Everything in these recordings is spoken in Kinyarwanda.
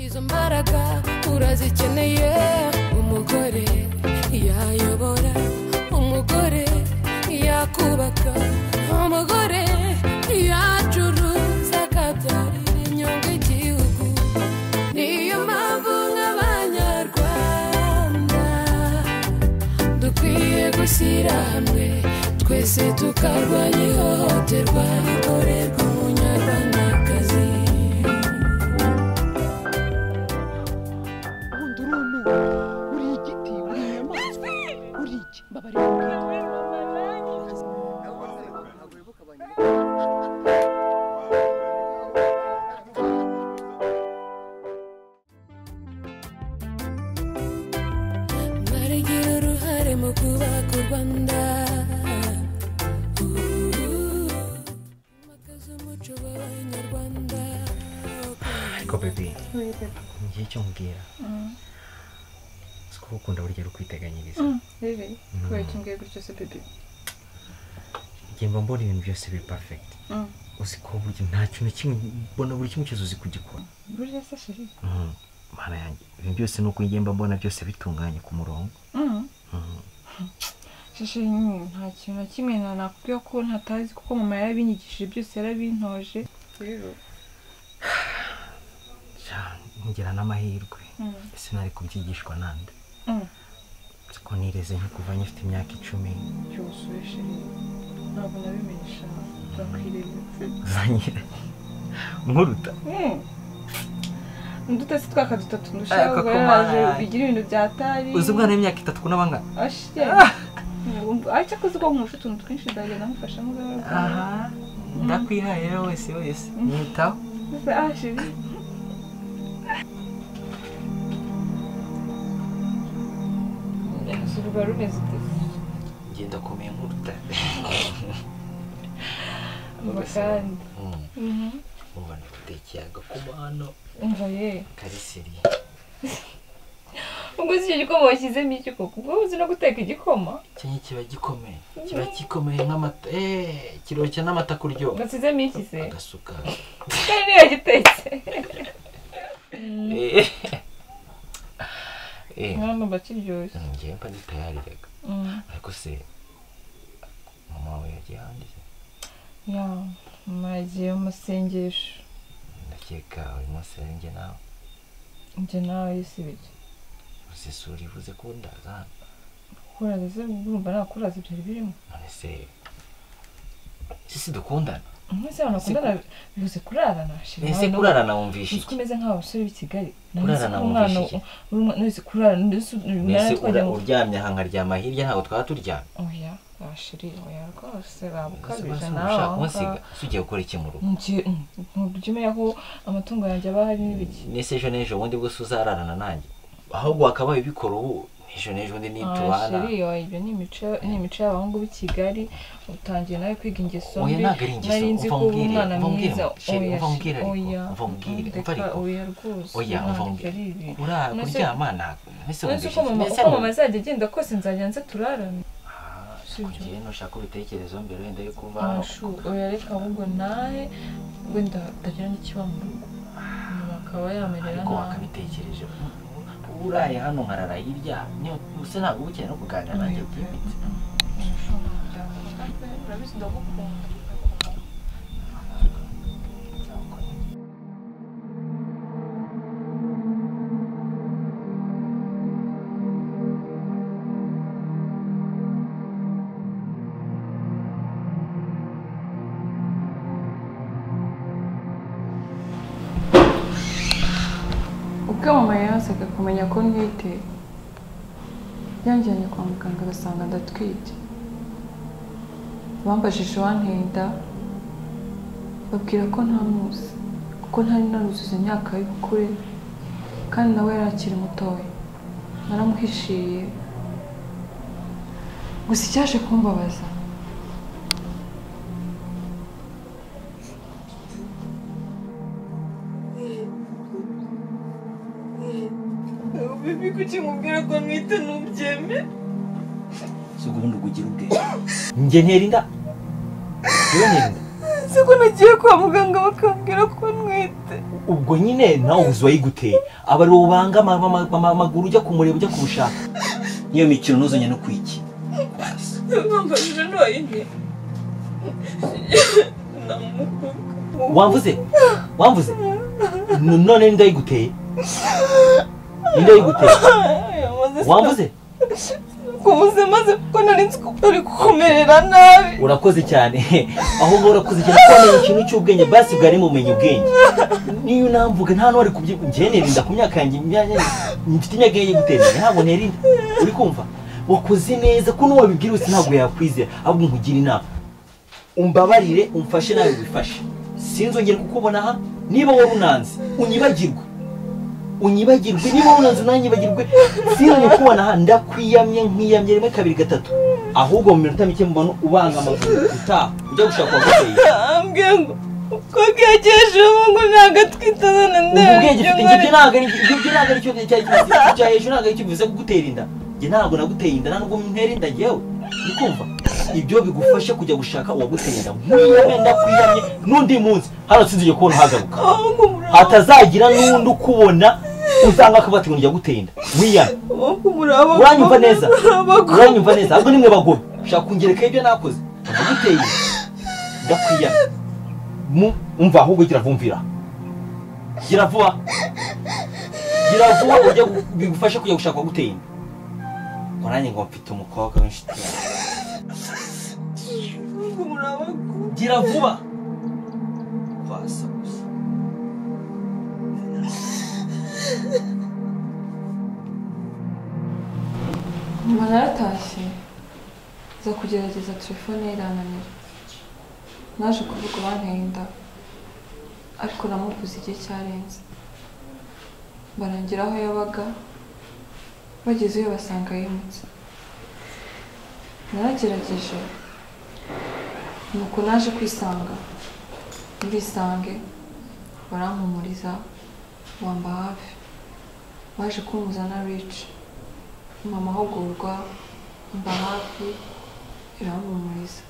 izo mbaraga urazikeneye umugore yayobora umugore yakubaka umugore yacuruza akabyarira inyungu igihugu niyo mpamvu nk'abanyarwanda dukwiye gushyira hamwe twese tukarwanya ihohoterwa rikorerwa umunyarwandakazi ubundi urunuka uri igiti uri inyamaswa uri iki mbabarira baragira uruhare mu kubaka u rwanda makaza umuco w'abanyarwanda ariko bebi ngiye icyo mbwira si ko ukunda burya rukwiteganyiriza bebe kubera icyo ngiye gutyo se bebe njye mba mbona ibintu byose biri perfegiti Mm. uzi ko burya nta kintu kimwe mbona buri kimwe cyose uzi kugikora burya se sheri Mm. mana yanjye ibintu byose ni uko njye mba mbona byose bitunganye ku murongo sheri nyine nta kintu na kimwe na- nakubwira ko ntatazi kuko mama yarabinyigishije byose yarabintoje rero Ja, ngira n'amahirwe Mm. ese nari kubyigishwa nande Mm. Uzi ko nireze nko kuva nyifite imyaka icumi byose sheri ntabwo nabimenyesha bakwirebera uzanye nkuruta nduta se twaka dutatu Ariko ndushaka ko yaje mara- bigira ibintu byatari uzi umwana w'imyaka itatu kuna bangana ariko azi ko nkurusha utuntu twinshi ndagenda mufasha muganga aha ndakwihaye rero wese wese mwitaho ah sheri inzu ruba rumeze ute njye ndakomeye nkuruta kandi ubu ntutekeye agakuba hano umva ye kariseri ubwo si icyo gikoma washyizemo iki koko ubwo uzi no guteka igikoma cyangwa kiba gikomeye kiba gikomeye nk'amata eee kiroshya n'amata kuryoha washyizemo iki se agasuka kandi niyo gitetse eee eee mwana mba kiryoshye njyewe mba nitayariraga Mm. ariko se mama wawe yagiye ahandi se? ya mama yagiye mu masengesho ndakeka uyu munsi rero njye nawe njye nawe yisibije uzisura ivuze ko ndaza hano kuraza se urumva nta kuraza byari birimo none se sisi dukundana mwese abantu bakundana bibuze kurarana shira ese kurarana wumvishe uzi ko iki umeze nk'abasore b'i kigali Kurarana ko wumvishe umwana iki? uri umwana wese kurarana ndetse umwana mbese twajya ura- mu uryamye aha nkaryama hirya ntabwo twaba turyamye oya washiri oya rwose Ese babukabije basi nawe ushaka aho kunsiga ngaho ese ugiye gukora iki mu rugo njye ntujya umenya ko amatungo yanjye aba ahari n'ibiki n'ese ejo n'ejo bundi bwose uzararana nanjye ahubwo wakabaye ubikora ubu ejo n'ejo bundi nitubana shiri oya ibyo ni imico ni imico y'abahungu b'i kigali utangiye nawe kwiga ingeso oya ntabwo ari ingeso nari nzi umva ko uba umbwire umwana umva umbwire mwiza sheri umva umbwire oya ariko oya umva umbwire umva ndeka ariko oya rwose oya umva ntabwo ari umbwire ibi urara None se- kuryama ntabwo mbese none wumvishe uko mama mbese uko wumvishe- mama azajya agenda kose nzajya nze turarana Ah, Sibyo. kugira nushaka ibitekerezo mbere wenda yo kuva Ashu, oya reka ahubwo nawe wenda utagira n'ikiba mu rugo mama akaba yamerera ariko nabi wakabitekereje uraye hano nkarara hirya niyo usa ntabwo uba ukeneye no kuganira nanjye byimbitse urabizi ndagukunda ubwo mama yazaga kumenya ko ntwite yanjyanye kwa muganga agasanga ndatwite bambajije uwanteye inda babwira ko nta muzi kuko ntari naruzuza imyaka y'ubukure kandi nawe yari akiri mutoya naramuhishiriye gusa icyaje kumbabaza si ubwo ubundi ugira ubwenge njye ntera inda njyewe ntera inda si ko nagiye kwa muganga bakambwira ko ntwite ubwo nyine nawe ubuzima yiguteye aba ariwo ubanga ama- ama- ama- amaguru ujya kumureba ujya kumushaka niyo mikino ntuzanye no kwiki basi mwambajije none wamvuze wamvuze N- none ninde yiguteye ninde yiguteye wamvuze kubuze maze kuko nari nzi ko utari kukumerera nabi urakoze cyane aho uba urakoze cyane kuko wamenye ikintu cy'ubwenge basi bwari mumenye ubwenge niyo unamvuga nta n'uwari kubyibuha njyewe nirinda ku myaka yanjye imyanya mfite imyaka ye gutera ntabwo nirinda uri kumva wakoze neza ko n'uwabibwira wese ntabwo yakwizera ahubwo nkugire inama umbabarire umfashe nawe wifashe sinzongere kukubona aha niba wowe unanze unyibagirwe unyibagirwe niba unanze unanyibagirwe sinzongere kukubona aha ndakwiyamye nkiyamye rimwe kabiri gatatu ahubwo mu minota mike mbona ubanga amaguru utaha ujya gushaka uwaguteye ambwiye ngo ko bwagejeje ubu ngo ntabwo atwite none ubu bwenge ufite njye ntabwo ari ibyo ntabwo ari cyo cyari kimaze cya hejuru ntabwo ari cyo bivuze kugutera inda njye ntabwo naguteye inda nta nubwo ntera inda njyewe ukumva ibyo bigufasha kujya gushaka uwaguteye inda nk'iyome ndakwiyamye n'undi munsi hano sinzige kubona uhagaruka aho ngo muraba hatazagira n'undi ukubona uzanga akavuga ati ngo njya gutera inda nk'iyame aho ngo muraba uranyumva neza muraba uranyumva neza ahubwo nimwe bagome ushaka kungerekaho ibyo nakoze ndaguteye inda ndakwiyamye Mu- umva ahubwo gira vumvira gira vuba gira vuba ujye gu- bigufashe kujya gushaka uwaguteye inda ngo nanjye ngo mfite umukobwa w'inshuti yawe ngo muraba gira vuba kwasa gusa nyuma naratashye nza kugerageza telefone ye irananira naje kuvuga banteye inda ariko namuvuze igihe cyarenze barangira aho yabaga bagezeyo basanga yimutse naragerageje nuko naje kwisanga ndisange barampumuriza wamba hafi baje kumuzana rici mu mahugurwa mba hafi irahumuriza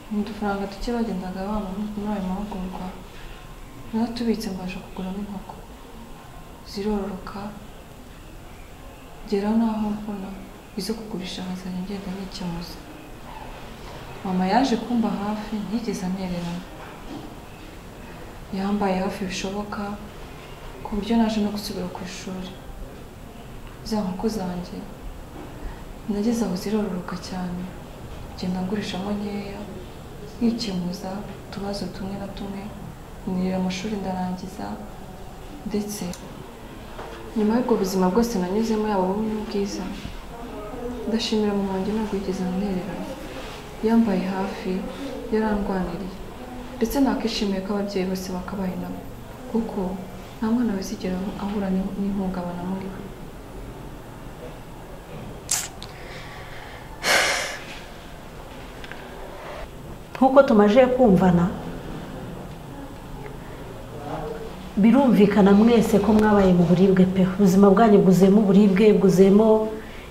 ni udufaranga duke bagendaga bampa muri ayo mahugurwa naratubitse mbasha kuguramo inkoko zirororoka ngera n'aho mbona izo kugurisha nkazajya ngenda nikemuza mama yaje kumba hafi ntiyigeze anererana yambaye hafi bishoboka ku buryo naje no gusubira ku ishuri za nkoko zanjye nageze aho zirororoka cyane ngenda ngurishamo nkeya nkikemuza utubazo tumwe na tumwe nirira amashuri ndarangiza ndetse nyuma y'ubwo buzima bwose nanyuzemo yaba bubi n'ubwiza ndashimira mama wanjye ntabwo yigeze amwererana yambaye hafi yarandwaniriye ndetse nakishimiye ko ababyeyi bose bakabaye nabo kuko nta mwana wizigera ahura n'ih- n'ihungabana muri we nk'uko tumaze kumvana birumvikana mwese ko mwabaye mu buribwe pe ubuzima bwanyu bwuzuyemo uburibwe bwuzuyemo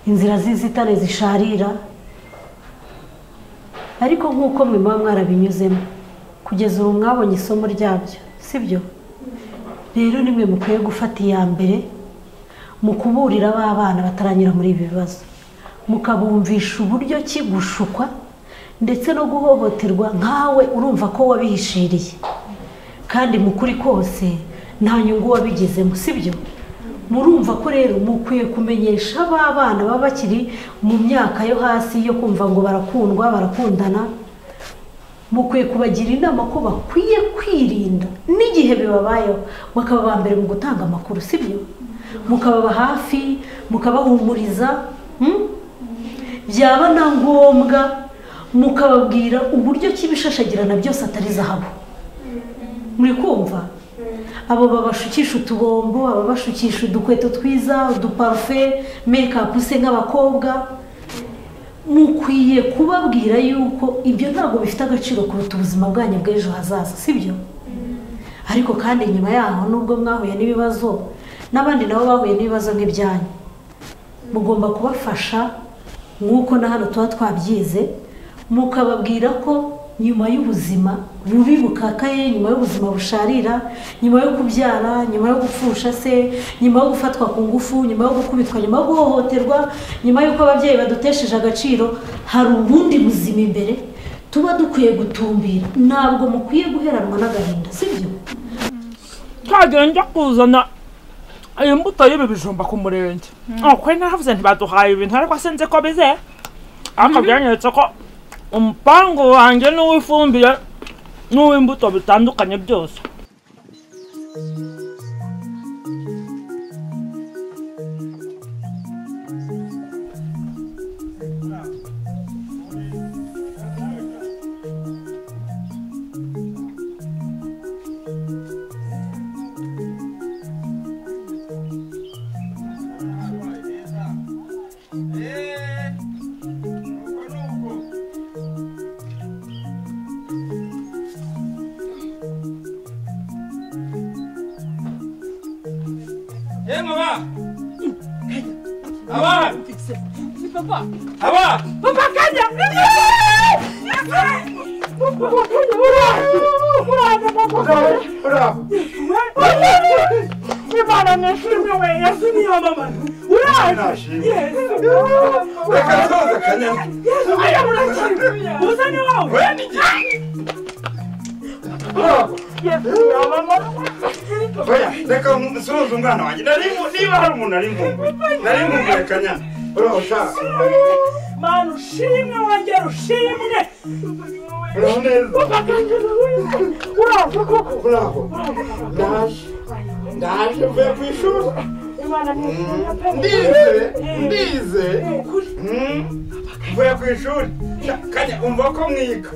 inzira z'inzitane zisharira ariko nk'uko mwe muba mwarabinyuzemo kugeza ubu mwabonye isomo ryabyo sibyo rero nimwe mukwiye gufata iya mbere mu kuburira b'abana bataranyura muri ibi bibazo mukabumvisha uburyo ki gushukwa ndetse no guhohoterwa nkawe urumva ko wabihishiriye kandi mu kuri kose nta nyungu wabigezemo sibyo murumva ko rero mukwiye kumenyesha ba bana baba bakiri mu myaka yo hasi yo kumva ngo barakundwa barakundana mukwiye kubagira inama ko bakwiye kwirinda n'igihe bibabayeho bakaba aba mbere mu gutanga amakuru sibyo mukababa hafi mukabahumuriza hmm? byaba na ngombwa mukababwira uburyo ki ibishashagirana byose atari zahabu muri kumva abo babashukisha utubombo ababashukisha udukweto twiza uduparufe mekapu se nk'abakobwa mukwiye kubabwira yuko ibyo ntabwo bifite agaciro kuruta ubuzima bwanyu bw'ejo hazaza sibyo ariko kandi nyuma yaho nubwo mwahuye n'ibibazo n'abandi nabo bahuye n'ibibazo nk'ibyanyu mugomba kubafasha nk'uko na hano tuba twabyize mukababwira ko nyuma y'ubuzima bubi bukakaye nyuma y'ubuzima busharira nyuma yo kubyara nyuma yo gupfusha se nyuma yo gufatwa ku ngufu nyuma yo gukubitwa nyuma yo guhohoterwa nyuma y'uko ababyeyi badutesheje agaciro hari ubundi buzima imbere tuba dukwiye gutumbira ntabwo mukwiye guheranwa n'agahinda sibyo ntagira njya kuzana imbuto y'ibi bijumba ku murenge kuri naravuze ntibaduhaye ibintu ariko sinzi ko bizeye ariko byanyeretse ko umupangu wanjye n'uw'ifumbire n'uw'imbuto bitandukanye byose Eh mama Aba Aba papa kanya imana nishimwe we yasumiye mama Reka tuze kanya uzane wawe Weni Oya reka nsuhuze umwana wanjye nari mu- niba hari umuntu nari mvumbuye nari mvumbuye kanya Uraho ushaka manu ushimwe wanjye rushimwe Uraho neza uraza koko Uraho Ndaje Ndaje mvuye ku ishuri imana nishimye pe Ndize Ndize Mm. Mvuye ku ishuri Sha, Kanya umva ko mwiga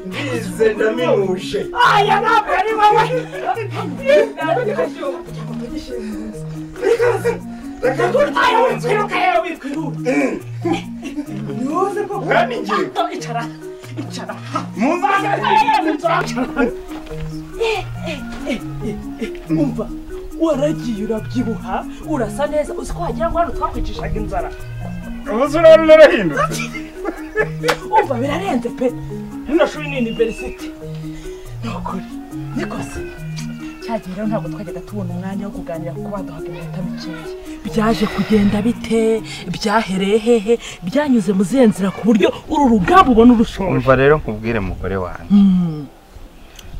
Ndize ndaminuje aya ntabwo ari wowe Reka turye mu nzu kwiruka yewe wikwiruka Weni ngiye icara icara mu nzu umva waragiye urabyibuha urasa neza uzi ko wagira ngo hano twakwicishaga inzara Ubuze urabona urahindutse umva birarenze pe rino shuri ni university ni ukuri nikoze cyagihe rero ntabwo twajyaga tubona umwanya wo kuganira kuko baduhaga iminota mikeya byaje kugenda bite byahereye hehe byanyuze mu zihe nzira ku buryo uru rugamba ubona urushoje umva rero nkubwire mugore wanjye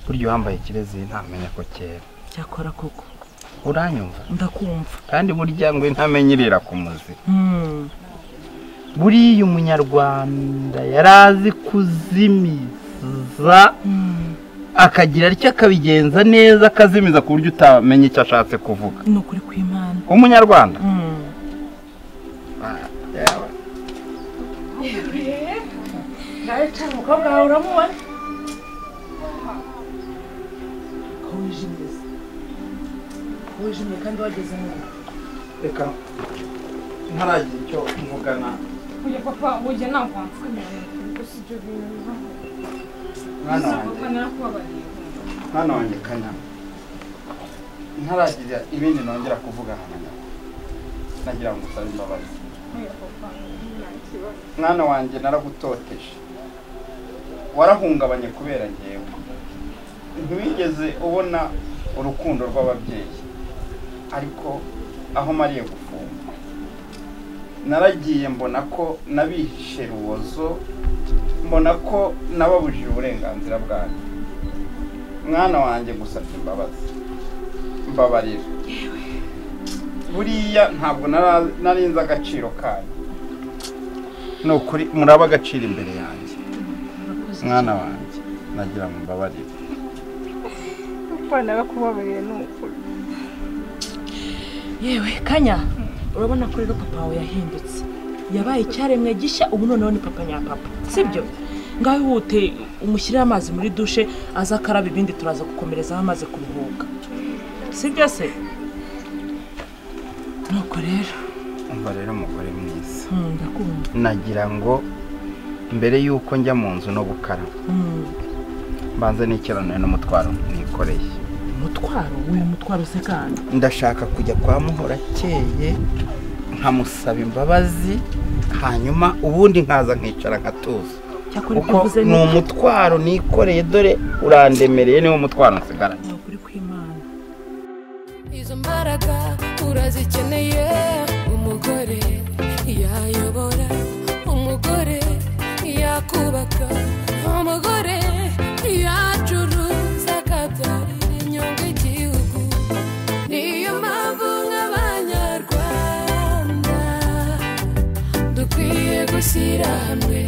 burya uwambaye ikirezi ntamenya ko kera cyakora koko uranyumva ndakumva kandi burya ngo ntamenyerera ku muzi Mm. buriya umunyarwanda yari azi kuzimiza akagira atya akabigenza neza akazimiza ku buryo utamenya icyo ashatse kuvuga ni ukuri kw'imana umunyarwanda umukobwa wawe uramubona ko wijimye se. Ko wijimye kandi wageze mu rugo reka ntaragira icyo mugana Oya papa, oya ntabwo wansikamira ngo si ibyo bintu mwana wanjye bizagukanira kubabariye mwana wanjye kanya ntaragira ibindi nongera kuvuga hano nagira ngo usabe imbabazi oya papa nta kibazo mwana wanjye naragutoteje warahungabanye kubera ngewe ntiwigeze ubona urukundo rw'ababyeyi ariko aho mariye gufungwa naragiye mbona ko nabihishe rubozo mbona ko nababujije uburenganzira bwanjye mwana wanjye gusabye imbabazi mbabarira buriya ntabwo nara- nari nzi agaciro kanyu ni ukuri muraba agaciro imbere yanjye mwana wanjye nagira ngo mbabarire kwanaga kubabariye ni ukuri yewe kanya urabona ko rero papa wawe yahindutse yabaye icyaremwe gishya ubu noneho ni papa nyapapa sibyo ngaho ihute umushyirire amazi muri dushe aze akaraba ibindi turaza gukomerezaho amaze kuruhuka sibyo se nuko rero umva rero umugore mwiza hmm, ndakunda nagira ngo mbere y'uko njya mu nzu no gukaraba Hmm. mbanze n'ikiranoye n'umutwaro nikoreye umutwaro uyu mutwaro usekana ndashaka kujya kwa muhora akeye nkamusaba imbabazi hanyuma ubundi nkaza nkicara nkatuza cyakora ibyo kuko uvuze ni ni umutwaro nikoreye dore urandemereye niwo mutwaro nsigaranye ni ukuri kw'imana izo mbaraga urazikeneye umugore yayobora umugore yakubaka umugore yacuruza akabyarira inyungu igihugu niyo mpamvu nk'abanyarwanda dukwiye gushyira hamwe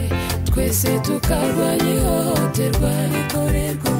twese tukarwanya ihohoterwa rikorerwa